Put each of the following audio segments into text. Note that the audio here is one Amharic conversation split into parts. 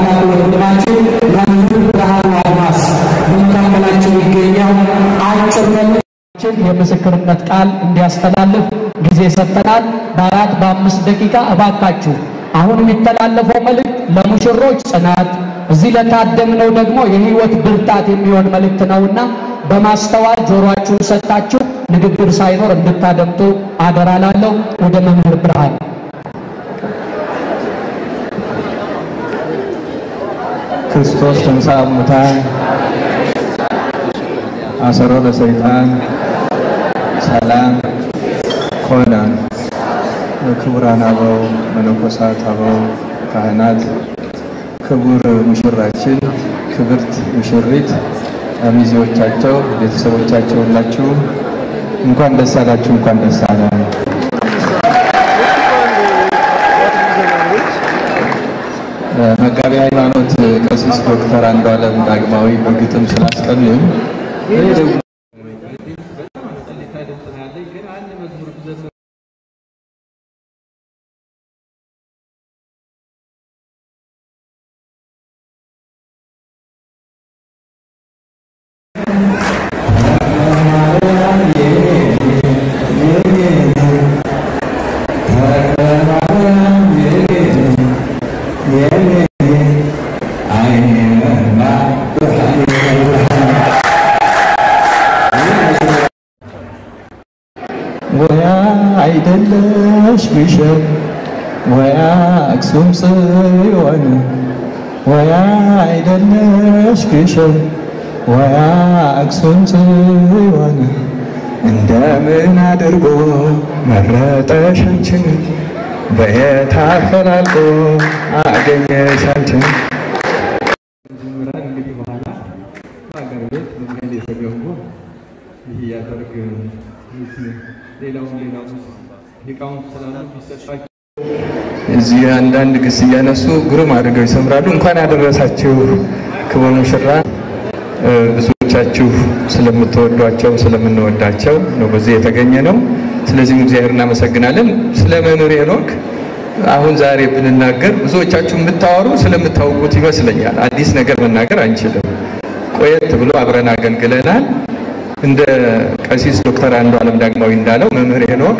ታላቁ ወንድማችን መምህር ብርሃኑ አድማስ በመካከላቸው ይገኛል። አጭር መልእክት የምስክርነት ቃል እንዲያስተላልፍ ጊዜ ሰጠናል። በአራት በአምስት ደቂቃ እባካችሁ። አሁን የሚተላለፈው መልእክት ለሙሽሮች ጽናት፣ እዚህ ለታደምነው ደግሞ የሕይወት ብርታት የሚሆን መልእክት ነውና በማስተዋል ጆሮአችሁን ሰጥታችሁ ንግግር ሳይኖር እንድታደምጡ አደራ ላለው ወደ መምህር ብርሃን ክርስቶስ ተንሥአ እሙታን አሰሮ ለሰይጣን ሰላም ኮነ። ክቡራን አበው መነኮሳት፣ አበው ካህናት፣ ክቡር ሙሽራችን፣ ክብርት ሙሽሪት፣ ሚዜዎቻቸው፣ ቤተሰቦቻቸው ሁላችሁ እንኳን ደስ አላችሁ፣ እንኳን ደስ አለን። መጋቢ ሃይማኖት ቀሲስ ዶክተር አንዱዓለም ዳግማዊ በግጥም ስላስቀኑን ይሄ ደግሞ ወያ አይደለሽ ግሸን ወያ አክሱም ጽዮን ወያ አይደለሽ ግሸን ወያ አክሱም ጽዮን እንደምን አድርጎ መረጠሽ አንቺን በየት አፈላልጎ አገኘሽ አንቺን እንግዲህ በኋላ ሀገር ቤት መንገድ የተገቡ ይህ ያደርግ ሌላውም ሌላውም ሊቃውንት ስላሉ ቢሰጣቸው እዚህ አንዳንድ ግስ እያነሱ ግሩም አድርገው ይሰምራሉ። እንኳን ያደረሳችሁ ክቡር ሙሽራ። ብዙዎቻችሁ ስለምትወዷቸው ስለምንወዳቸው ነው በዚህ የተገኘ ነው። ስለዚህም እግዚአብሔር እናመሰግናለን። ስለ መምህር ሄኖክ አሁን ዛሬ ብንናገር ብዙዎቻችሁ የምታወሩ ስለምታውቁት ይመስለኛል። አዲስ ነገር መናገር አንችልም። ቆየት ብሎ አብረን አገልግለናል። እንደ ቀሲስ ዶክተር አንዱዓለም ዳግማዊ እንዳለው መምህር ሄኖክ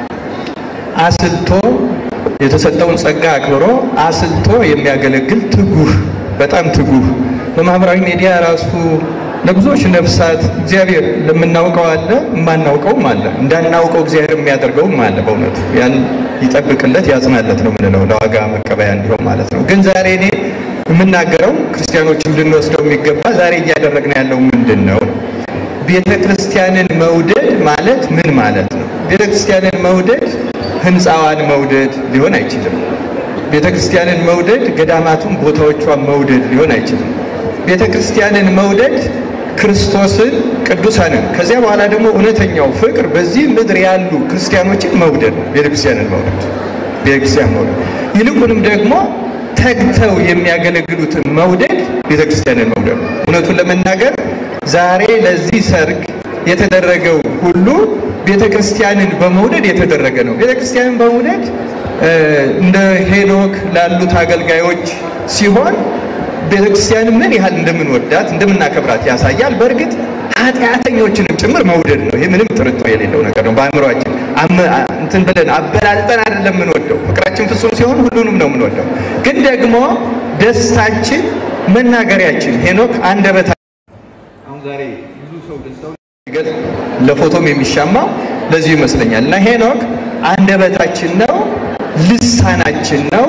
አስልቶ የተሰጠውን ጸጋ አክብሮ አስልቶ የሚያገለግል ትጉህ፣ በጣም ትጉህ በማህበራዊ ሚዲያ ራሱ ለብዙዎች ነፍሳት እግዚአብሔር ለምናውቀው አለ፣ የማናውቀውም አለ፣ እንዳናውቀው እግዚአብሔር የሚያደርገውም አለ። በእውነቱ ያን ይጠብቅለት ያጽናለት ነው የምንለው ለዋጋ መቀበያ እንዲሆን ማለት ነው። ግን ዛሬ እኔ የምናገረው ክርስቲያኖችም ልንወስደው የሚገባ ዛሬ እያደረግን ያለው ምንድን ነው? ቤተ ክርስቲያንን መውደድ ማለት ምን ማለት ነው? ቤተ ክርስቲያንን መውደድ ህንፃዋን መውደድ ሊሆን አይችልም። ቤተ ክርስቲያንን መውደድ ገዳማቱን ቦታዎቿን መውደድ ሊሆን አይችልም። ቤተ ክርስቲያንን መውደድ ክርስቶስን፣ ቅዱሳንን ከዚያ በኋላ ደግሞ እውነተኛው ፍቅር በዚህ ምድር ያሉ ክርስቲያኖችን መውደድ ነው። ቤተ ክርስቲያንን መውደድ ቤተ ክርስቲያን መውደድ ይልቁንም ደግሞ ተግተው የሚያገለግሉትን መውደድ ቤተ ክርስቲያንን መውደድ ነው። እውነቱን ለመናገር ዛሬ ለዚህ ሰርግ የተደረገው ሁሉ ቤተ ክርስቲያንን በመውደድ የተደረገ ነው። ቤተ ክርስቲያንን በመውደድ እንደ ሄኖክ ላሉት አገልጋዮች ሲሆን ቤተ ክርስቲያንን ምን ያህል እንደምንወዳት እንደምናከብራት ያሳያል። በእርግጥ ኃጢአተኞችንም ጭምር መውደድ ነው። ይህ ምንም ጥርጥር የሌለው ነገር ነው። በአእምሯችን እንትን ብለን አበላልጠን አይደለም የምንወደው። ፍቅራችን ፍጹም ሲሆን ሁሉንም ነው የምንወደው። ግን ደግሞ ደስታችን መናገሪያችን ሄኖክ አንደበታ አሁን ዛሬ ብዙ ሰው ደስታው ሲገልጽ ለፎቶም የሚሻማው ለዚሁ ይመስለኛል። እና ሄኖክ አንደበታችን ነው፣ ልሳናችን ነው፣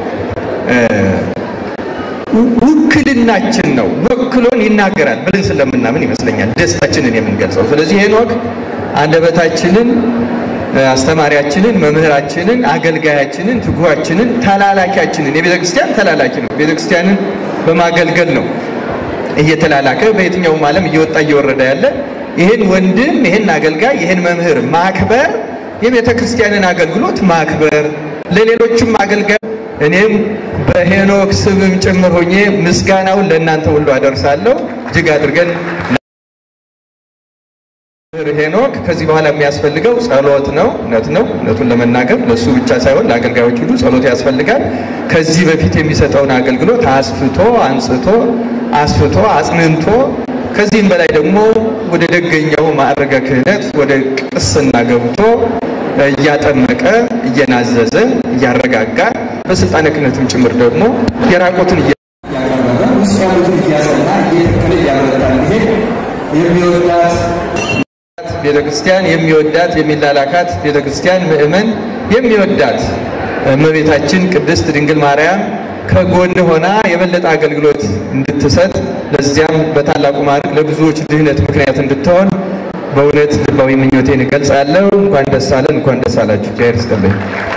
ውክልናችን ነው። ወክሎን ይናገራል ብለን ስለምናምን ይመስለኛል ደስታችንን የምንገልጸው። ስለዚህ ሄኖክ አንደበታችንን፣ አስተማሪያችንን፣ መምህራችንን፣ አገልጋያችንን፣ ትጉሃችንን፣ ተላላኪያችንን የቤተ ክርስቲያን ተላላኪ ነው። ቤተ ክርስቲያንን በማገልገል ነው እየተላላከ በየትኛውም ዓለም እየወጣ እየወረደ ያለ ይህን ወንድም ይህን አገልጋይ ይህን መምህር ማክበር የቤተ ክርስቲያንን አገልግሎት ማክበር ለሌሎችም አገልጋይ እኔም በሄኖክ ስምም ጭምር ሆኜ ምስጋናውን ለእናንተ ሁሉ አደርሳለሁ። እጅግ አድርገን ሄኖክ ከዚህ በኋላ የሚያስፈልገው ጸሎት ነው። እውነት ነው። እውነቱን ለመናገር ለእሱ ብቻ ሳይሆን ለአገልጋዮች ሁሉ ጸሎት ያስፈልጋል። ከዚህ በፊት የሚሰጠውን አገልግሎት አስፍቶ አንጽቶ አስፍቶ አጽንንቶ ከዚህም በላይ ደግሞ ወደ ደገኛው ማዕረገ ክህነት ወደ ቅስና ገብቶ እያጠመቀ እየናዘዘ እያረጋጋ በስልጣነ ክህነትም ጭምር ደግሞ የራቆትን እያቀረበ ውስጥ ያሉትን እያሰና እየተከለ እያበረታ እንዲሄድ የሚወዳት ቤተክርስቲያን የሚወዳት የሚላላካት ቤተክርስቲያን ምእመን የሚወዳት እመቤታችን ቅድስት ድንግል ማርያም ከጎን ሆና የበለጠ አገልግሎት እንድትሰጥ ለዚያም በታላቁ ማዕረግ ለብዙዎች ድህነት ምክንያት እንድትሆን በእውነት ልባዊ ምኞቴን እገልጻለሁ። እንኳን ደስ አለን፣ እንኳን ደስ አላችሁ። እግዚአብሔር ይስጥልኝ።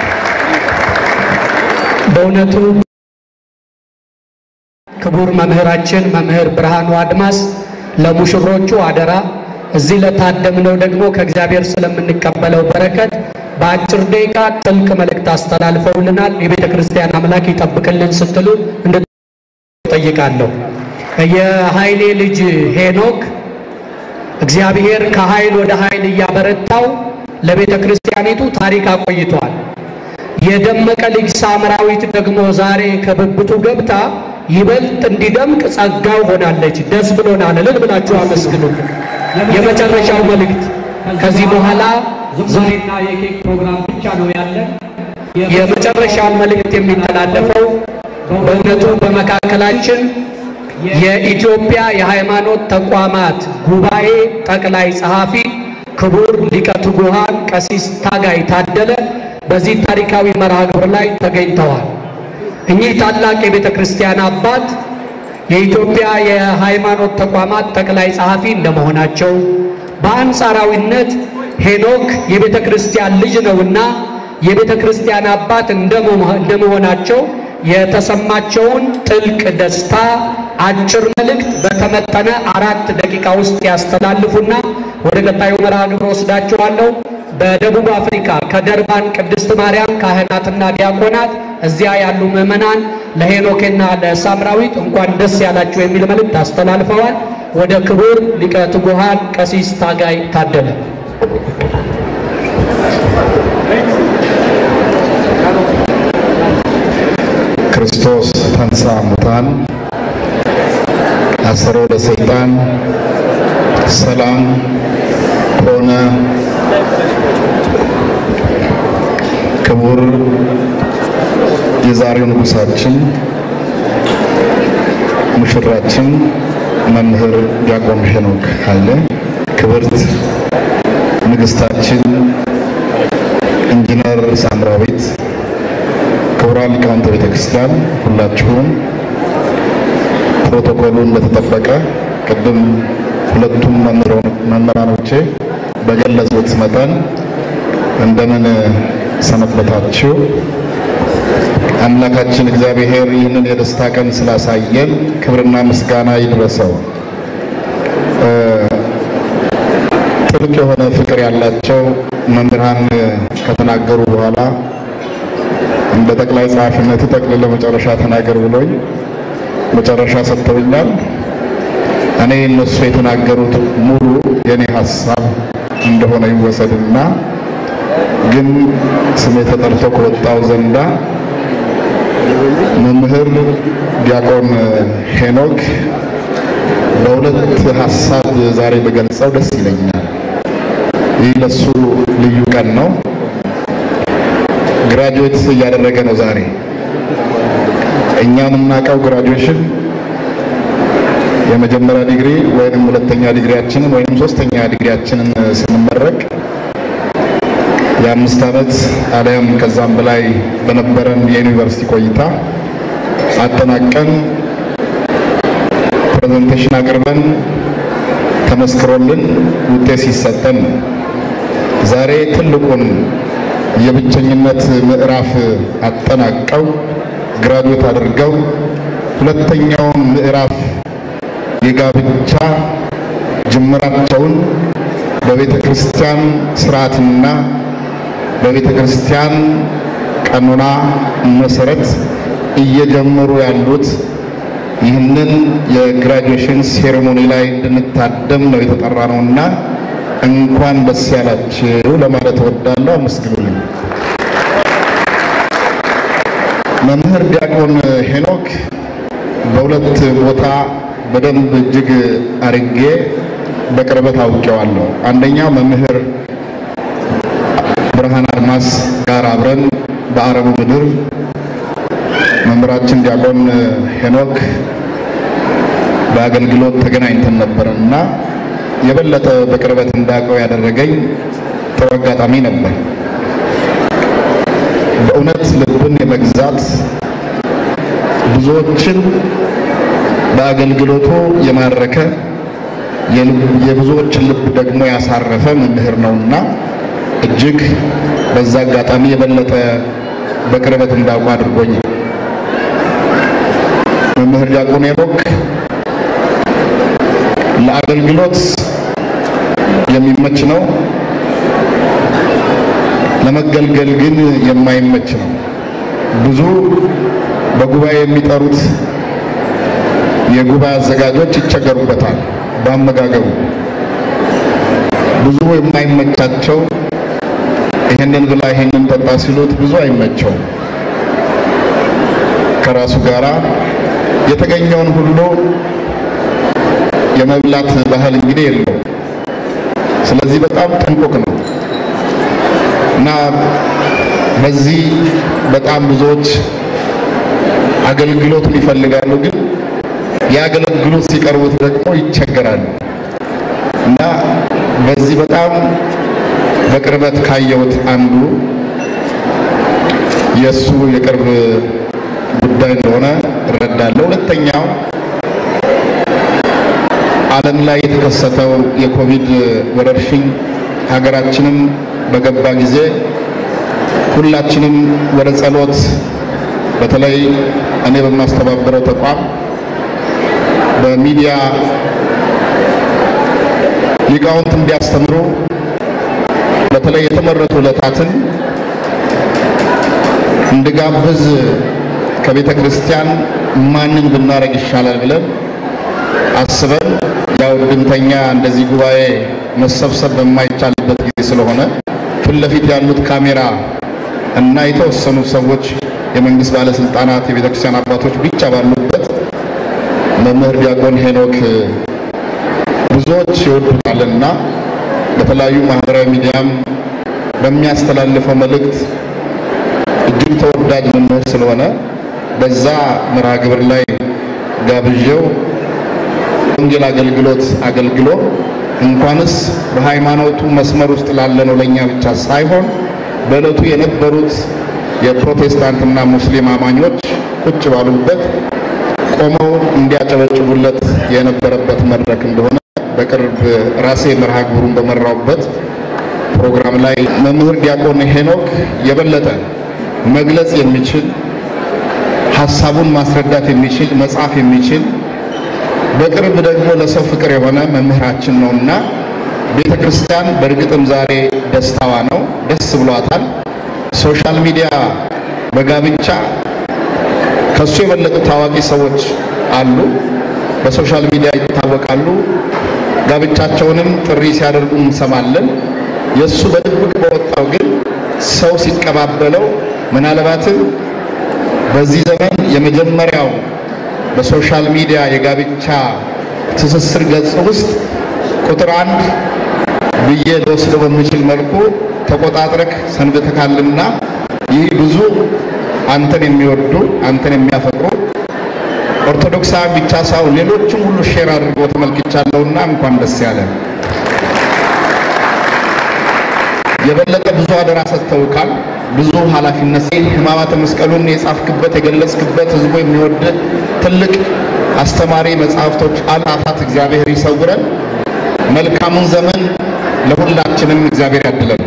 በእውነቱ ክቡር መምህራችን መምህር ብርሃኑ አድማስ ለሙሽሮቹ አደራ እዚህ ለታደምነው ደግሞ ከእግዚአብሔር ስለምንቀበለው በረከት በአጭር ደቂቃ ጥልቅ መልእክት አስተላልፈውልናል። የቤተ ክርስቲያን አምላክ ይጠብቅልን ስትሉ እንድጠይቃለሁ። የኃይሌ ልጅ ሄኖክ እግዚአብሔር ከኃይል ወደ ኃይል እያበረታው ለቤተ ክርስቲያኒቱ ታሪክ አቆይቷል። የደመቀ ልጅ ሳምራዊት ደግሞ ዛሬ ከብብቱ ገብታ ይበልጥ እንዲደምቅ ጸጋው ሆናለች። ደስ ብሎናል። እልል ብላችሁ አመስግኑ። የመጨረሻው መልእክት ከዚህ በኋላ ዝማሬና የኬክ ፕሮግራም ብቻ ነው ያለ። የመጨረሻው መልእክት የሚተላለፈው በእውነቱ በመካከላችን የኢትዮጵያ የሃይማኖት ተቋማት ጉባኤ ጠቅላይ ጸሐፊ ክቡር ሊቀ ትጉሃን ቀሲስ ታጋይ ታደለ በዚህ ታሪካዊ መርሃ ግብር ላይ ተገኝተዋል። እኚህ ታላቅ የቤተ ክርስቲያን አባት የኢትዮጵያ የሃይማኖት ተቋማት ጠቅላይ ጸሐፊ እንደመሆናቸው በአንጻራዊነት ሄኖክ የቤተ ክርስቲያን ልጅ ነውና የቤተ ክርስቲያን አባት እንደመሆናቸው የተሰማቸውን ጥልቅ ደስታ አጭር መልእክት በተመጠነ አራት ደቂቃ ውስጥ ያስተላልፉና ወደ ቀጣዩ መርሃ ግብር ወስዳችኋለሁ። በደቡብ አፍሪካ ከደርባን ቅድስት ማርያም ካህናትና ዲያቆናት እዚያ ያሉ ምዕመናን ለሄኖክና ለሳምራዊት እንኳን ደስ ያላችሁ የሚል መልእክት አስተላልፈዋል። ወደ ክቡር ሊቀ ትጉሃን ቀሲስ ታጋይ ታደለ ክርስቶስ ተንሥአ እሙታን አሰሮ ለሰይጣን ሰላም ሆነ። ክቡር የዛሬው ንጉሳችን ሙሽራችን መምህር ዲያቆን ሄኖክ ኃይሌ፣ ክብርት ንግሥታችን ኢንጂነር ሳምራዊት ክቡራን ሊቃውንተ ቤተ ክርስቲያን ሁላችሁም ፕሮቶኮሉ እንደተጠበቀ ቅድም ሁለቱም መምህራኖቼ በገለጹት መጠን እንደምን ሰነበታችሁ? አምላካችን እግዚአብሔር ይህንን የደስታ ቀን ስላሳየን ክብርና ምስጋና ይድረሰው። ጥልቅ የሆነ ፍቅር ያላቸው መምህራን ከተናገሩ በኋላ እንደ ጠቅላይ ጸሐፊነቱ ጠቅልለ መጨረሻ ተናገር ብሎኝ መጨረሻ ሰጥተውኛል። እኔ እነሱ የተናገሩት ሙሉ የኔ ሀሳብ እንደሆነ ይወሰድና ግን ስሜ ተጠርቶ ከወጣው ዘንዳ መምህር ዲያቆን ሄኖክ በሁለት ሀሳብ ዛሬ በገልጸው ደስ ይለኛል። ይህ ለሱ ልዩ ቀን ነው። ግራጁዌት እያደረገ ነው ዛሬ። እኛ የምናውቀው ግራጁዌሽን የመጀመሪያ ዲግሪ ወይንም ሁለተኛ ዲግሪያችንን ወይንም ሶስተኛ ዲግሪያችንን ስንመረቅ የአምስት ዓመት አሊያም ከዛም በላይ በነበረን የዩኒቨርሲቲ ቆይታ አጠናቀን ፕሬዘንቴሽን አቅርበን ተመስክሮልን ውጤት ሲሰጠን ዛሬ ትልቁን የብቸኝነት ምዕራፍ አጠናቀው ግራጁዌት አድርገው ሁለተኛውን ምዕራፍ የጋብቻ ጅምራቸውን በቤተ ክርስቲያን ስርዓትና በቤተ ክርስቲያን ቀኖና መሰረት እየጀመሩ ያሉት ይህንን የግራጁዌሽን ሴሬሞኒ ላይ እንድንታደም ነው የተጠራ ነውና እንኳን ደስ ያላችሁ ለማለት እወዳለሁ። አመስግኑልኝ። መምህር ዲያቆን ሄኖክ በሁለት ቦታ በደንብ እጅግ አርጌ በቅርበት አውቄዋለሁ። አንደኛው መምህር ብርሃን አድማስ ጋር አብረን በአረቡ ምድር መምህራችን ዲያቆን ሄኖክ በአገልግሎት ተገናኝተን ነበር እና የበለጠ በቅርበት እንዳውቀው ያደረገኝ ጥሩ አጋጣሚ ነበር። በእውነት ልብን የመግዛት ብዙዎችን በአገልግሎቱ የማረከ የብዙዎችን ልብ ደግሞ ያሳረፈ መምህር ነውና እጅግ በዛ አጋጣሚ የበለጠ በቅርበት እንዳውቁ አድርጎኝ መምህር ዲያቆን ሄኖክ ለአገልግሎት የሚመች ነው፣ ለመገልገል ግን የማይመች ነው። ብዙ በጉባኤ የሚጠሩት የጉባኤ አዘጋጆች ይቸገሩበታል በአመጋገቡ። ብዙ የማይመቻቸው ይህንን ብላ ይህንን ጠጣ ሲሉት ብዙ አይመቸውም። ከራሱ ጋራ የተገኘውን ሁሉ የመብላት ባህል እንግዲህ የለው። ስለዚህ በጣም ጥንቁቅ ነው እና በዚህ በጣም ብዙዎች አገልግሎቱን ይፈልጋሉ፣ ግን የአገልግሎት ሲቀርቡት ደግሞ ይቸገራሉ እና በዚህ በጣም በቅርበት ካየሁት አንዱ የእሱ የቅርብ ጉዳይ እንደሆነ እረዳለሁ። ሁለተኛው ዓለም ላይ የተከሰተው የኮቪድ ወረርሽኝ ሀገራችንም በገባ ጊዜ ሁላችንም ወደ ጸሎት በተለይ እኔ በማስተባበረው ተቋም በሚዲያ ሊቃውንት እንዲያስተምሩ በተለይ የተመረጡ ዕለታትን እንድጋብዝ ከቤተ ክርስቲያን ማንን ብናደርግ ይሻላል ብለን አስበን ያው ድምተኛ እንደዚህ ጉባኤ መሰብሰብ በማይቻልበት ጊዜ ስለሆነ ፊት ለፊት ያሉት ካሜራ እና የተወሰኑ ሰዎች የመንግስት ባለስልጣናት፣ የቤተ ክርስቲያን አባቶች ብቻ ባሉበት መምህር ዲያቆን ሄኖክ ብዙዎች ይወዱታልና በተለያዩ ማህበራዊ ሚዲያም በሚያስተላልፈው መልእክት እጅግ ተወዳጅ መምህር ስለሆነ በዛ መርሃ ግብር ላይ ጋብዤው ወንጌል አገልግሎት አገልግሎ እንኳንስ በሃይማኖቱ መስመር ውስጥ ላለነው ለእኛ ብቻ ሳይሆን በዕለቱ የነበሩት የፕሮቴስታንትና ሙስሊም አማኞች ቁጭ ባሉበት ቆመው እንዲያጨበጭቡለት የነበረበት መድረክ እንደሆነ በቅርብ ራሴ መርሃ ግብሩን በመራውበት ፕሮግራም ላይ መምህር ዲያቆን ሄኖክ የበለጠ መግለጽ የሚችል ሀሳቡን ማስረዳት የሚችል መጻፍ የሚችል በቅርብ ደግሞ ለሰው ፍቅር የሆነ መምህራችን ነውና ቤተ ክርስቲያን በእርግጥም ዛሬ ደስታዋ ነው፣ ደስ ብሏታል። ሶሻል ሚዲያ በጋብቻ ከሱ የበለጡ ታዋቂ ሰዎች አሉ፣ በሶሻል ሚዲያ ይታወቃሉ። ጋብቻቸውንም ጥሪ ሲያደርጉ እንሰማለን። የእሱ በድብቅ በወጣው ግን ሰው ሲቀባበለው ምናልባትም በዚህ ዘመን የመጀመሪያው በሶሻል ሚዲያ የጋብቻ ትስስር ገጽ ውስጥ ቁጥር አንድ ብዬ ልወስደው በምችል መልኩ ተቆጣጥረክ ሰንብተካልና ይህ ብዙ አንተን የሚወዱ አንተን የሚያፈቅሩ ኦርቶዶክሳዊ ብቻ ሳይሆን ሌሎችም ሁሉ ሼር አድርጎ ተመልክቻለሁና እንኳን ደስ ያለ። የበለጠ ብዙ አደራ ሰጥተውካል። ብዙ ኃላፊነት ሕማማተ መስቀሉን የጻፍክበት የገለጽክበት ህዝቡ የሚወድ ትልቅ አስተማሪ መጽሐፍቶች አላፋት እግዚአብሔር ይሰውረን። መልካሙን ዘመን ለሁላችንም እግዚአብሔር ያድለን።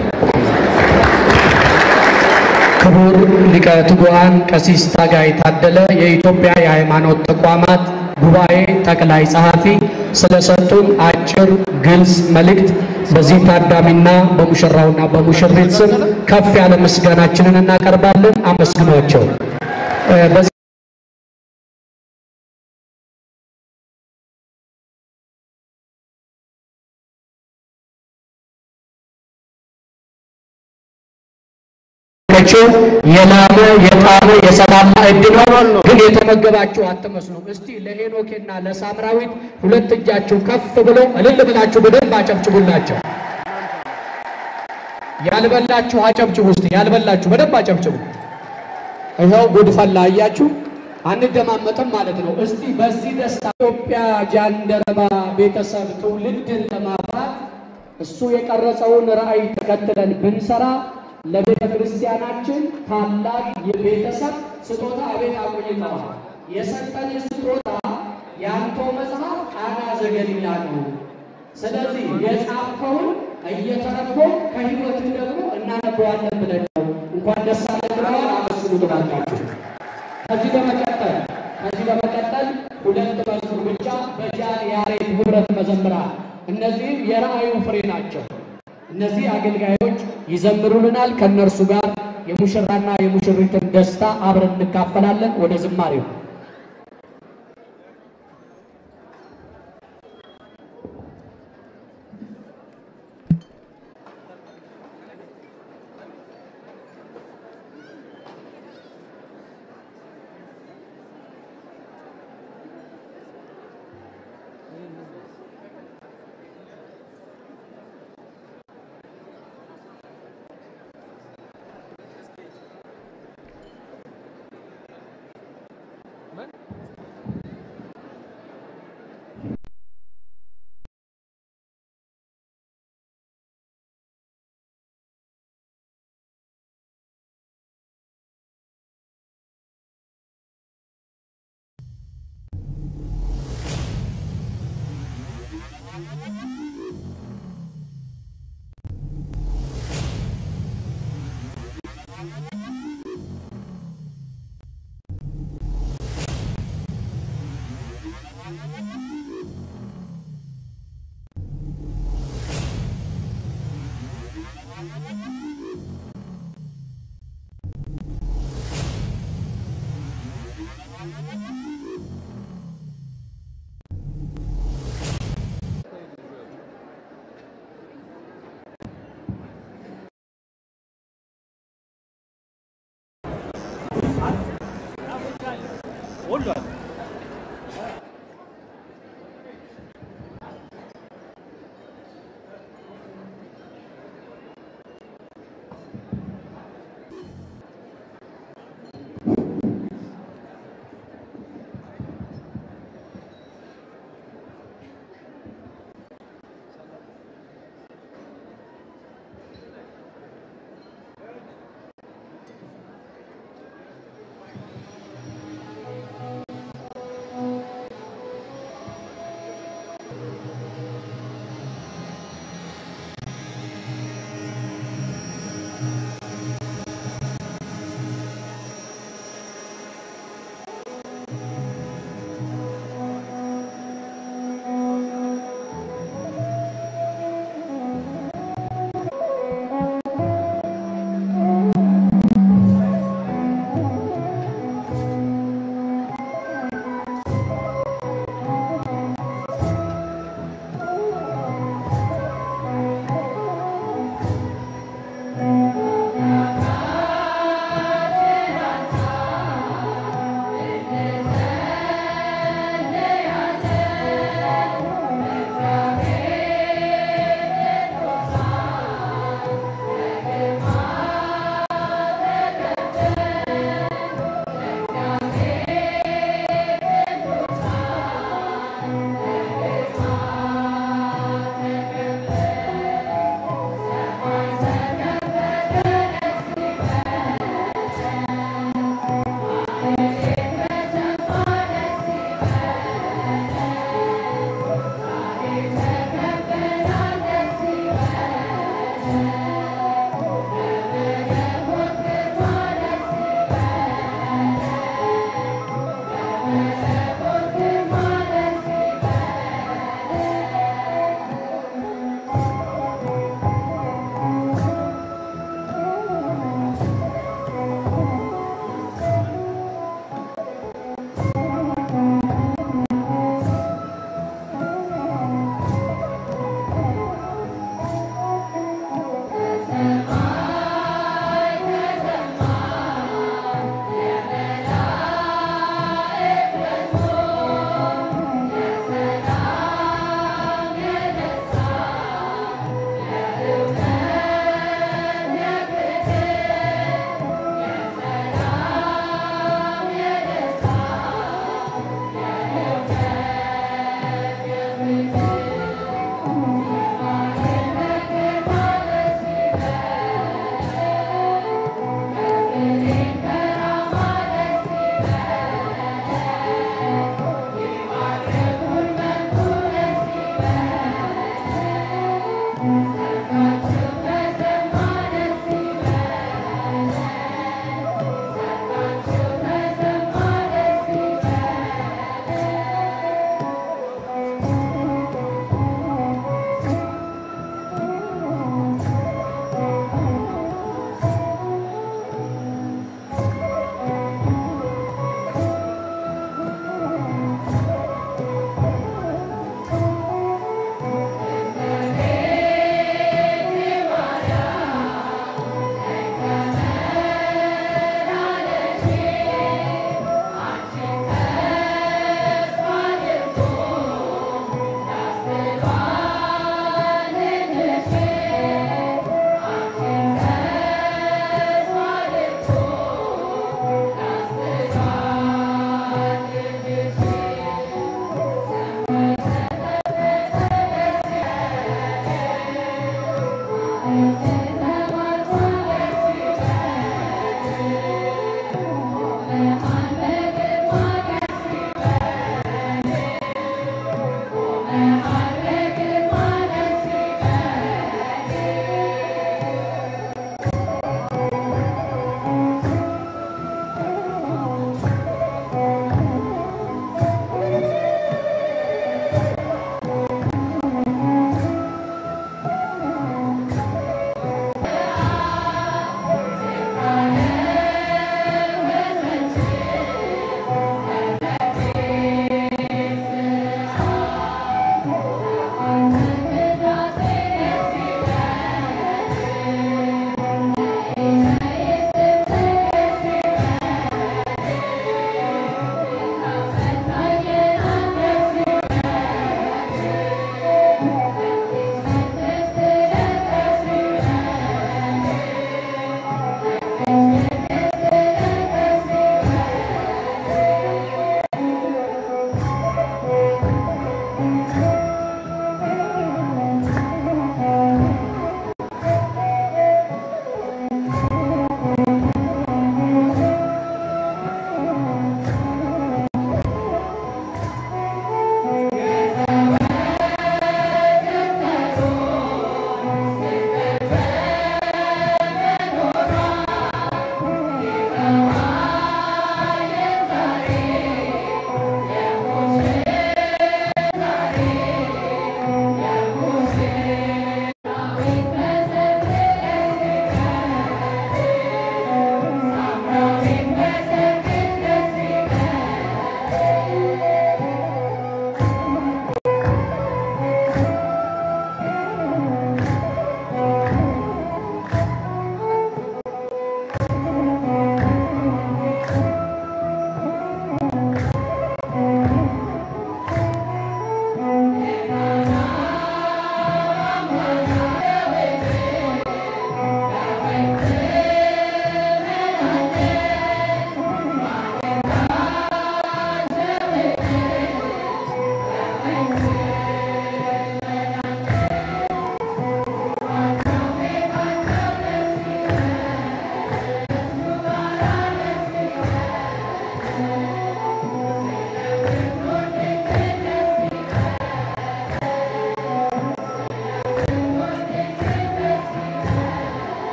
ክቡር ሊቀ ትጉሃን ቀሲስ ታጋይ ታደለ የኢትዮጵያ የሃይማኖት ተቋማት ጉባኤ ጠቅላይ ጸሐፊ ስለሰጡን አጭር ግልጽ መልእክት በዚህ ታዳሚና በሙሽራውና በሙሽሪት ስም ከፍ ያለ ምስጋናችንን እናቀርባለን። አመስግኗቸው። መቼው የላመ የጣመ የሰላም ማዕድ ነው፣ ግን የተመገባችሁ አትመስሉም። እስቲ ለሄኖኬና ለሳምራዊት ሁለት እጃችሁ ከፍ ብለው እልል ብላችሁ በደንብ አጨብጭቡላቸው። ያልበላችሁ አጨብጭቡ። እስቲ ያልበላችሁ በደንብ አጨብጭቡ። ይኸው ጉድ ፈላ። አያችሁ፣ አንደማመጥም ማለት ነው። እስቲ በዚህ ደስታ ኢትዮጵያ ጃንደረባ ቤተሰብ ትውልድን ለማፍራት እሱ የቀረጸውን ራዕይ ተከትለን ብንሰራ ለቤተ ክርስቲያናችን ታላቅ የቤተሰብ ስጦታ አቤት አቆይተዋል። የሰጠን ስጦታ የአንተው መጽሐፍ ቃና ዘገሊላ ነው። ስለዚህ የጻፍከውን እየተረጎም ከህይወትህ ደግሞ እናነበዋለን ብለን ነው። እንኳን ደስ አለን ብለዋል። አመስግኑ ትላላችሁ። ከዚህ በመቀጠል ከዚህ በመቀጠል ሁለት መዝሙር ብቻ በጃን ያሬድ ህብረት መዘምራን እነዚህም የራእዩ ፍሬ ናቸው። እነዚህ አገልጋዮች ይዘምሩልናል። ከእነርሱ ጋር የሙሽራና የሙሽሪትን ደስታ አብረን እንካፈላለን። ወደ ዝማሬው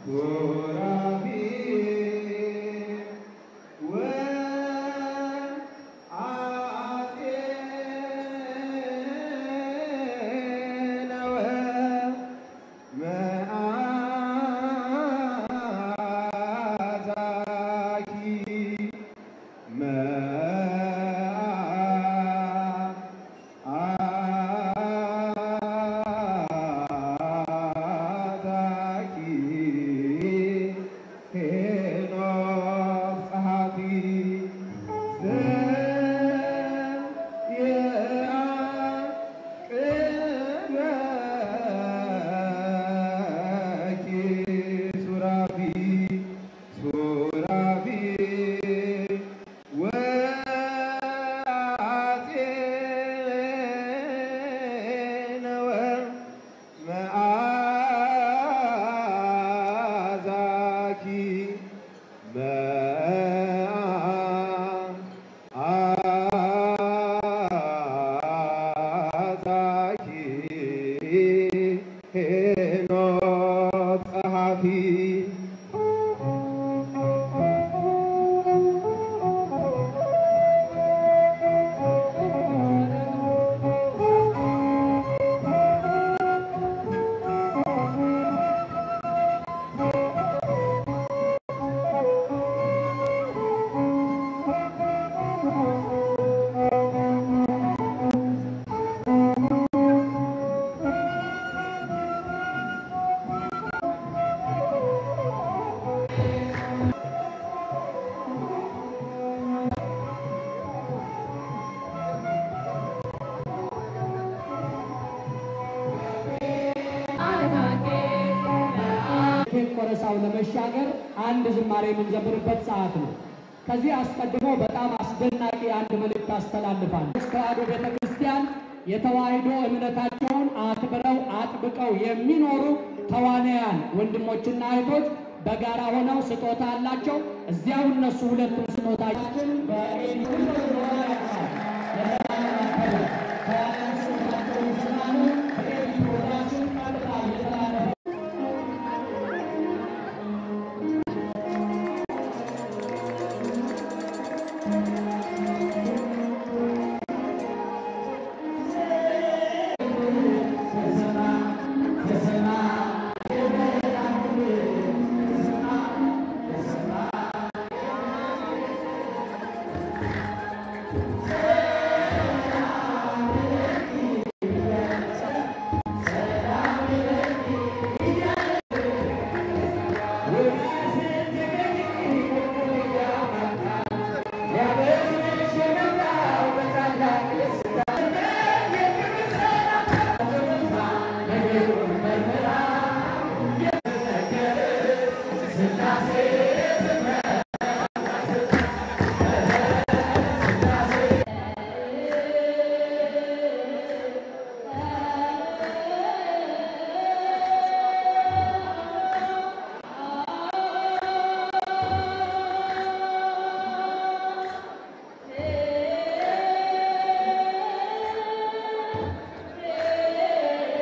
ኬክ ቆረሳው ለመሻገር አንድ ዝማሬ የምንዘምርበት ሰዓት ነው። ከዚህ አስቀድሞ በጣም አስደናቂ አንድ መልእክት አስተላልፋል። ተዋሕዶ ቤተ ክርስቲያን የተዋሕዶ እምነታቸውን አክብረው አጥብቀው የሚኖሩ ተዋናያን ወንድሞችና እህቶች በጋራ ሆነው ስጦታ አላቸው። እዚያው እነሱ ሁለቱም ስጦታችን በኤዲሽን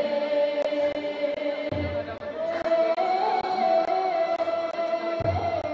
♪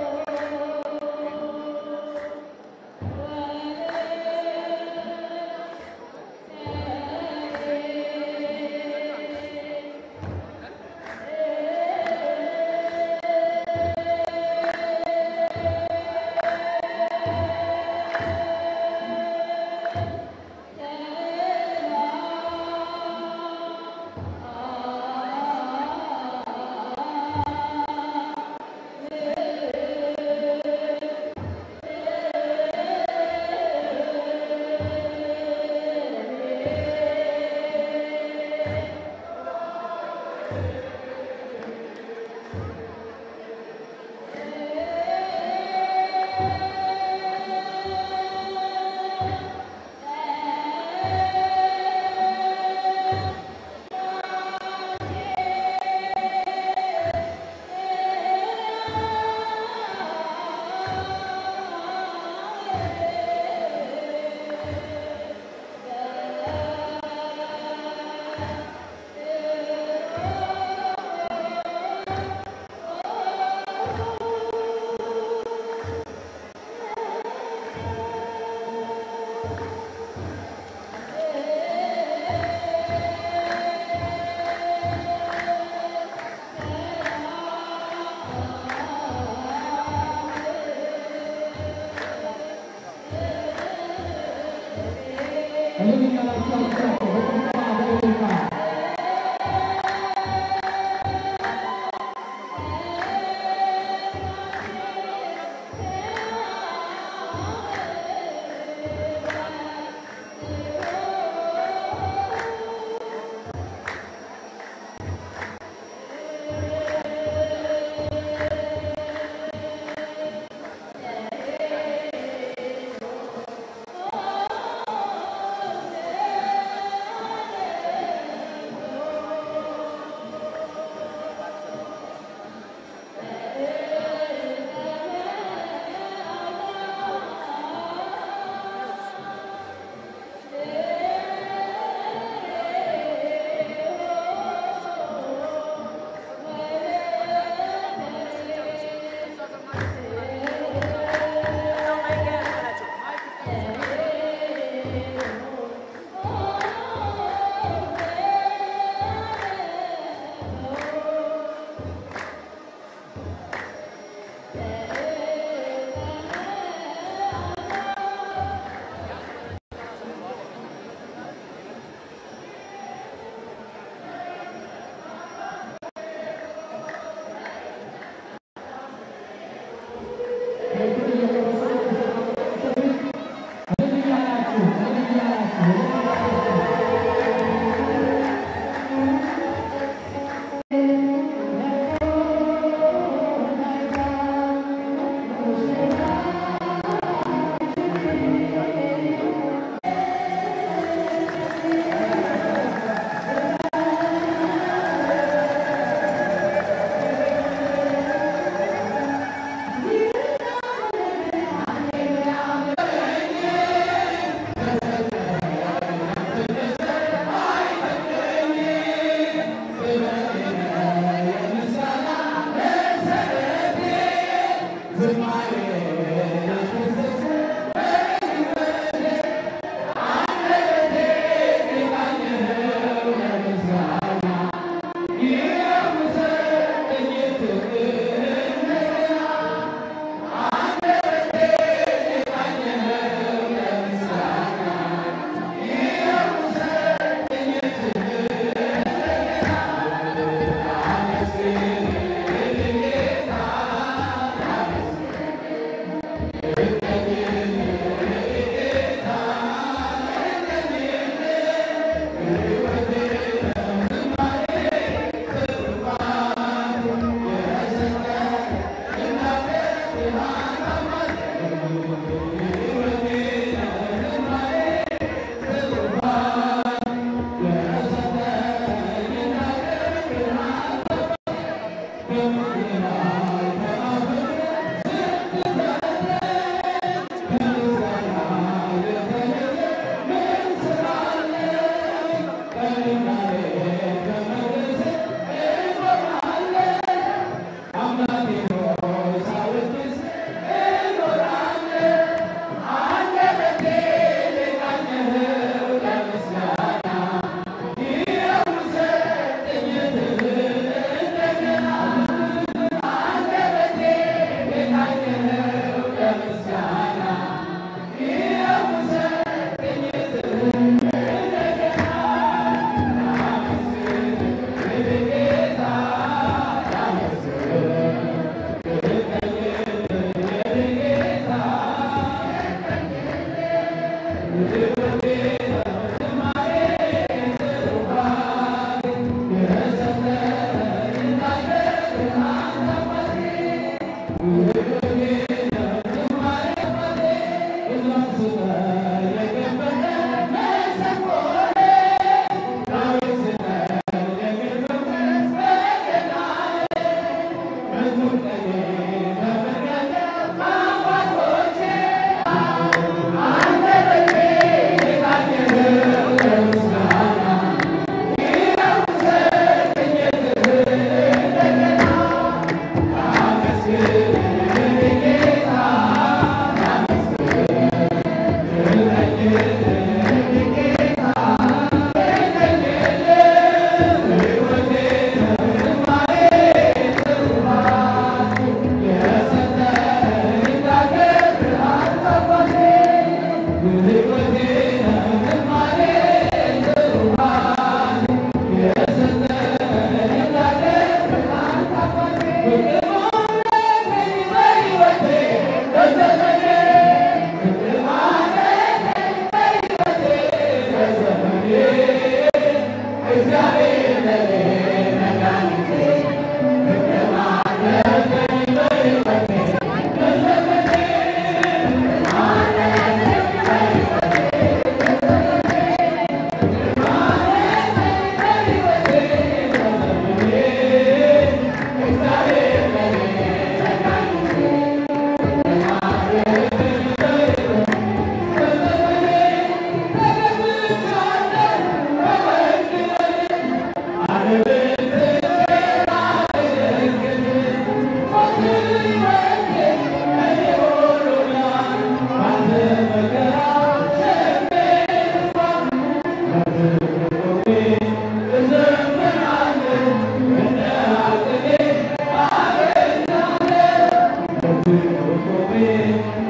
ጌታ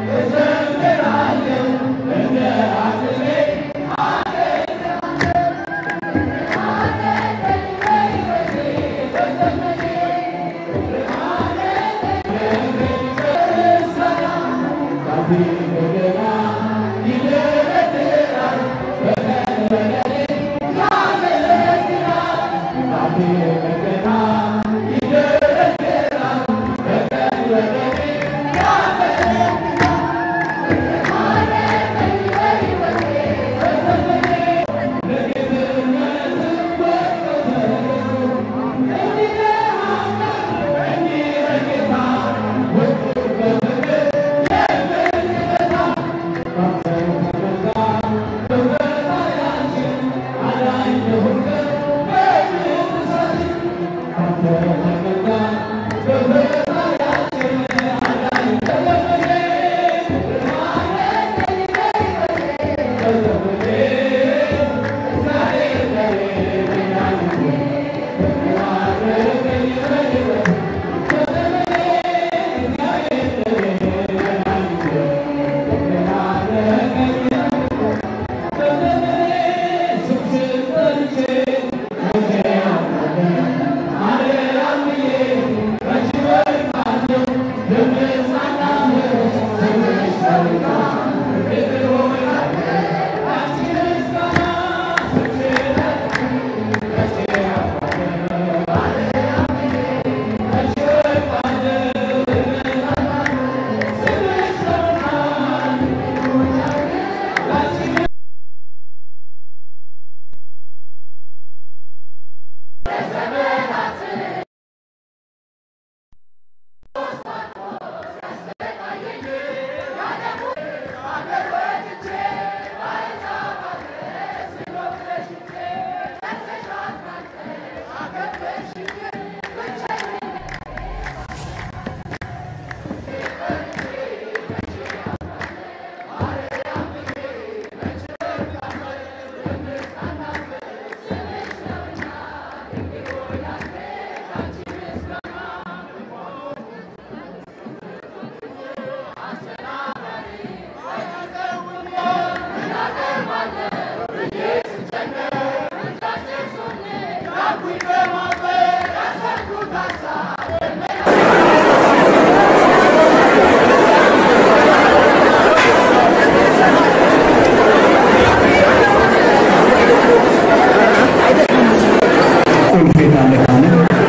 ቁልፍ የት አለ ካለ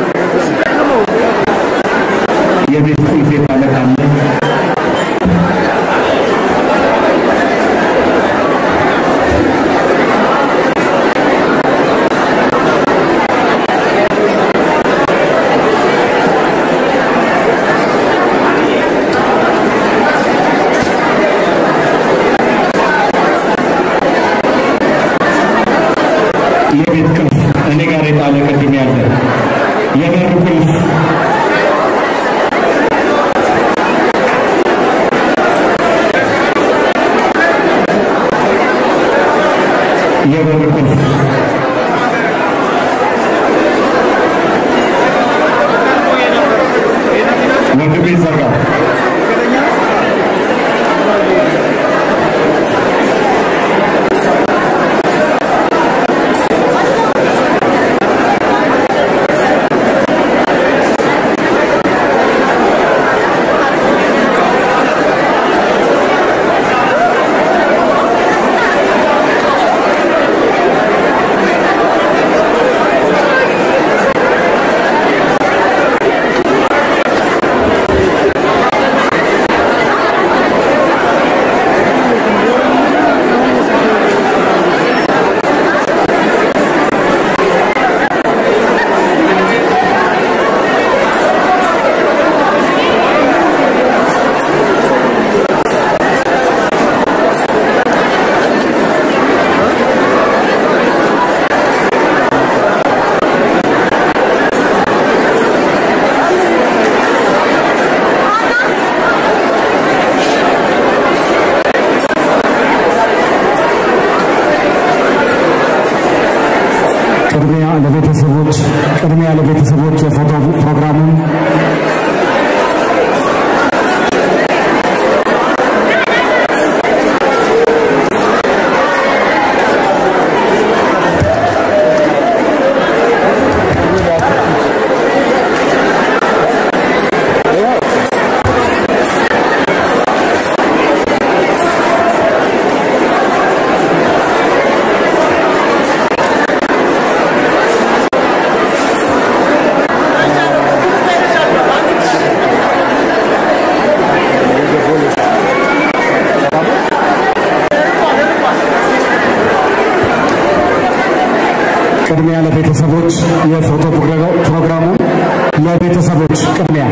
የቤት ቁልፍ የት አለ ካለ የቤት ቁልፍ እኔ ጋር የጣለ ቅድም ያለ የበር ቁልፍ የበር ቁልፍ ወንድሜ ዘጋ ቅድሚያ ለቤተሰቦች የፎቶ ፕሮግራሙ ለቤተሰቦች ቅድሚያ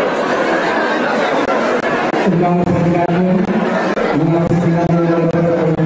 እናመሰግናለን። እናመሰግናለን።